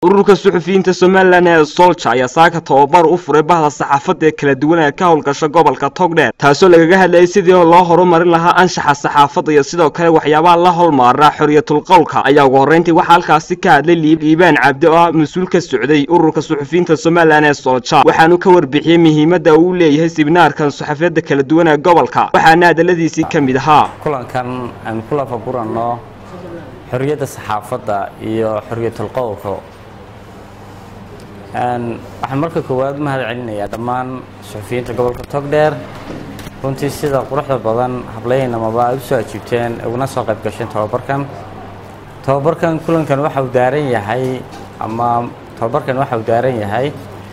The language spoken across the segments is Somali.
ururka suxufiyiinta somalilan ee solja ayaa saaka tababar u furay bahda saxaafadda ee kala duwan ee ka howlgasha gobolka togdheer taasoo lagaga hadlayay sidii loo horumarin lahaa anshaxa saxaafadda iyo sidoo kale waxyaabaha la holmaara xorriyatul qowlka ayaa ugu horreyntii waxaa halkaasi ka hadlay liibaan cabdi oo ah mas-uul ka socday ururka suxufiyiinta somalilan ee solja waxaanu ka warbixiyey muhiimadda uu leeyahay sibinaarkan saxaafiyadda kala duwan ee gobolka waxaana hadaladiisii ka mid ahaa kulankan aan ku lafaguranno xorriyadda saxaafadda iyo xorriyatul qowlka waxaan marka koowaad mahad celinayaa dhammaan suxufiyiinta gobolka togdheer runtii sida quruxda badan hablaynamaba ay usoo ajiibteen uguna soo qayb gasheen tababarkan tababarkan kulankan waxa uu daaran yahay ama tababarkan waxa uu daaran yahay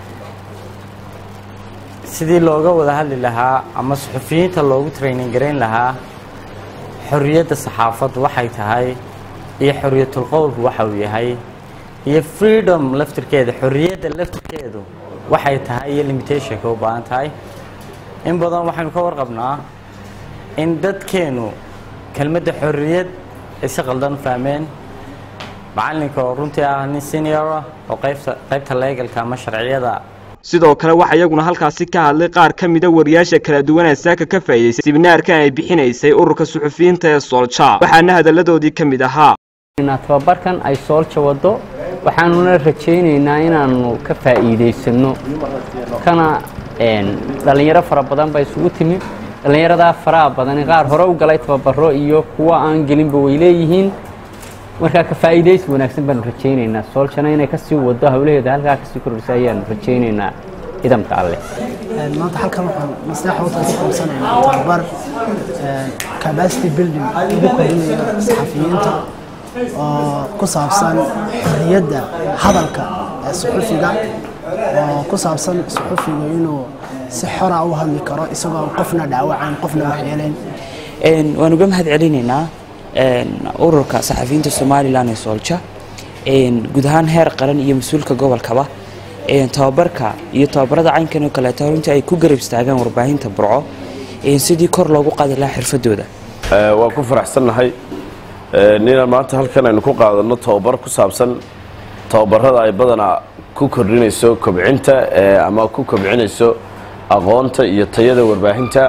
sidii looga wada hadli lahaa ama suxufiyiinta loogu training garayn lahaa xorriyadda saxaafaddu waxay tahay iyo xorriyatul qowlku waxa uu yahay iyo freedom laftirkeeda xorriyadda laftirkeedu waxay tahay iyo limitationka u baahan tahay in badan waxaynu ka warqabnaa in dadkeenu kelmadda xorriyad ay si qaldan u fahmeen macalinka oo runtii ah nin seniora oo qaybta qaybta leegalka ama sharciyada sidoo kale waxaa iyaguna halkaasi ka hadlay qaar ka mida wariyaasha kala duwan ee saaka ka faa'iidaysay sibinaarkan ay bixinaysay ururka suxufiyiinta ee soolja waxaana hadalladoodii ka mid ahaa tababarkan ay soolja wado waxaanuna rajaynaynaa inaanu ka faa'iidaysanno kana dhallinyaro fara badan ba isugu timid dhallinyaradaa faraha badani qaar hore u galay tababaro iyo kuwa aan gelinba way leeyihiin markaa ka faa'iidaysi wanaagsan baanu rajaynaynaa sooljana inay kasii wado howlaheeda halkaa kasii kordhisa ayaanu rajaynaynaa ciidamka alleh maanta halkan waxaan maslaxa watan ku qabsanaynaa tababar capacity building lagu kordhinayo saxafiyiinta oo ku saabsan xorriyadda hadalka ee suxufiga oo ku saabsan suxufiga inuu si xora u hadli karo isagoo qofna dhaawacayn qofna waxyeelayn waan uga mahad celinaynaa ururka saxafiyiinta somalilan ee soolja guud ahaan heer qaran iyo mas-uulka gobolkaba tababarka iyo tababarada caynkan oo kaleeto runtii ay ku garab istaagaan warbaahinta burco sidii kor loogu qaadi lahaa xirfadooda waan ku faraxsannahay ninaan maanta halkan aynu ku qaadanno tababar ku saabsan tababarada ay badanaa ku kordhinayso kobcinta ama ku kobcinayso aqoonta iyo tayada warbaahinta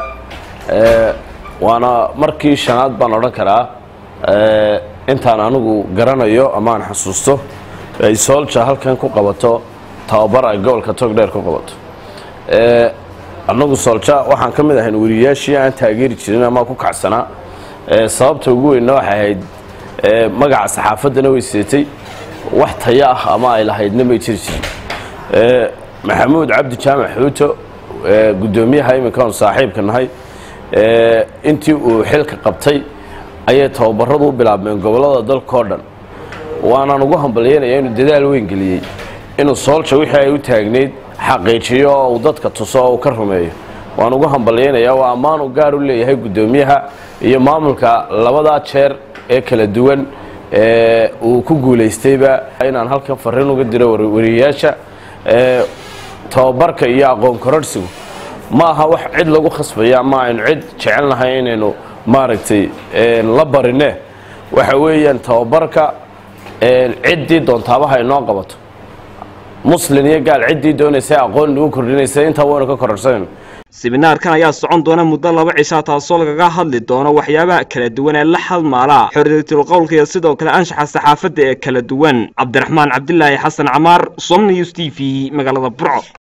waana markii shanaad baan odhan karaa intaan anigu garanayo ama aan xasuusto ay soolja halkan ku qabato tababar ay gobolka togdheer ku qabato annagu soolja waxaan ka mid ahayn weriyaashii aan taageeri jirin ama ku kacsanaa sababta ugu weynna waxay ahayd magaca saxaafaddana way seetay wax taya ah ama ay lahaydna may jiri jirin maxamuud cabdi jaamac xuuto guddoomiyaha iminkaanu saaxiibka nahay intii uu xilka qabtay ayay tababaradu u bilaabmeen gobollada dalkao dhan waanaan ugu hambalyaynaya inuu dadaal weyn geliyey inuu soolja wixii ay u taagnayd xaqiijiyo oo uu dadka tuso oo uu ka rumeeyo waan ugu hambalyaynayaa waa ammaanu gaar u leeyahay guddoomiyaha iyo maamulka labadaa jeer ee kala duwan uu ku guulaystayba inaan halkan fariin uga diro wariyayaasha tababarka iyo aqoon kororhsigu ma aha wax cid lagu khasbaya ama aynu cid jecel nahay inaynu maaragtay la barine waxa weeyaan tababarka ciddii doontaabaha inoo qabato muslin iyo gaal ciddii doonaysa aqoon nagu kordhinaysa intaa waynu ka kororsanayno sibinaarkan ayaa socon doona muddo laba cishaa taasoo lagaga hadli doono waxyaabaha kala duwan ee la hadmaala xorriyatul qowlka iyo sidoo kale anshaxa saxaafadda ee kala duwan cabdiraxmaan cabdilaahi xasan camaar som news t v magaalada burco